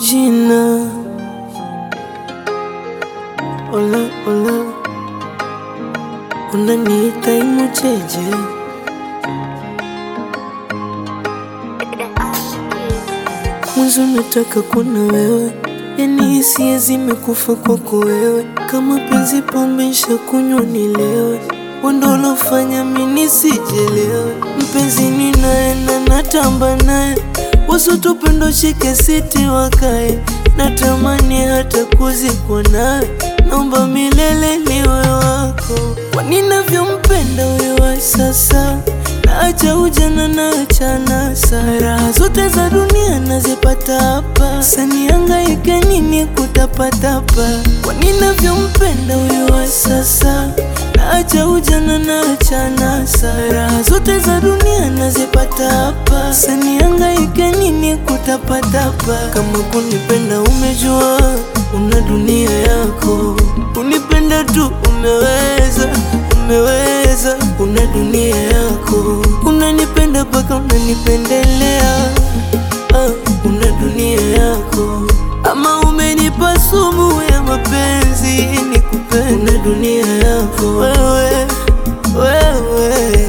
jina Ola ola, unaniita imucheje? Mwanzo nataka kuna wewe, yani hisia zimekufa kwako wewe. Kama penzi pombe nshakunywa nilewe, wendo ulofanya mimi nisijelewe. Mpenzi ninaye na natamba naye, wasotupendo shike siti wakae, natamani hata kuzikwa nawe, naomba milele niwe wako. Kwa ninavyompenda huyo wa sasa Naacha ujana naacha nasa, raha zote za dunia nazipata hapa. Sanihangaike nini kutapatapa? Kwa ninavyompenda huyo wa sasa, naacha ujana naacha nasa, raha zote za dunia nazipata hapa. Sanihangaike nini kutapatapa? Kama kunipenda umejua, una dunia yako, unipenda tu umeweza umeweza, una dunia yako, unanipenda mpaka unanipendelea. Ah, una dunia yako, ama umenipa sumu ya mapenzi nikupende. Una dunia yako wewe, wewe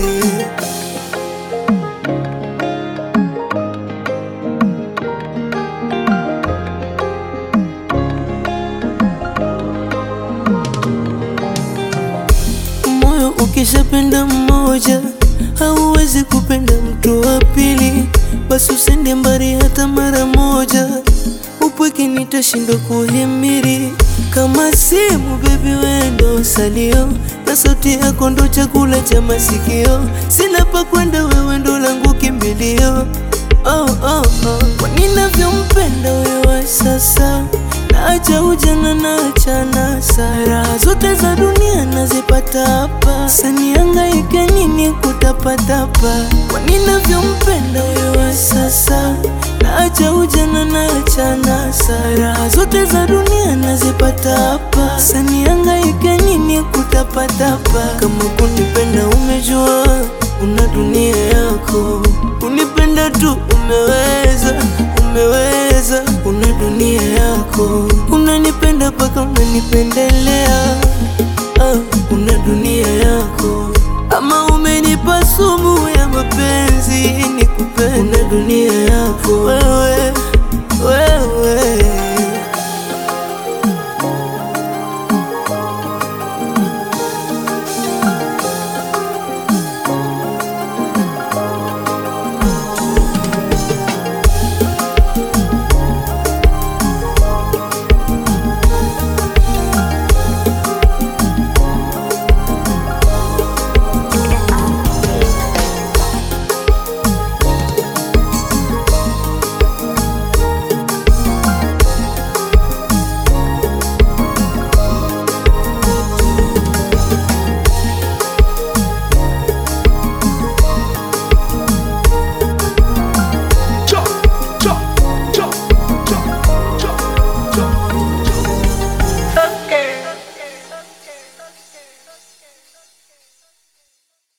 Moyo ukishapenda mmoja hauwezi kupenda mtu wa pili, basi usende mbali hata mara moja. Upweke nitashindwa kuhimiri kama simu, baby wendo salio na sauti yako ndo chakula cha masikio. Sina pa kwenda, wewe ndo langu kimbilio. Oh, oh, oh. Kwa ninavyompenda wewe wa sasa Naacha ujana naacha nasa, raha zote za dunia nazipata hapa. Sanihangaike nini kutapatapa? Kwa ninavyompenda wewe wa sasa, naacha ujana naacha nasa, raha zote za dunia nazipata hapa. Sanihangaike nini kutapatapa? Kama kunipenda umejua, una dunia yako, unipenda tu umeweza umeweza, una dunia yako, unanipenda mpaka unanipendelea. Ah, una dunia yako, ama umenipa sumu ya mapenzi nikupende. Una dunia yako wewe, wewe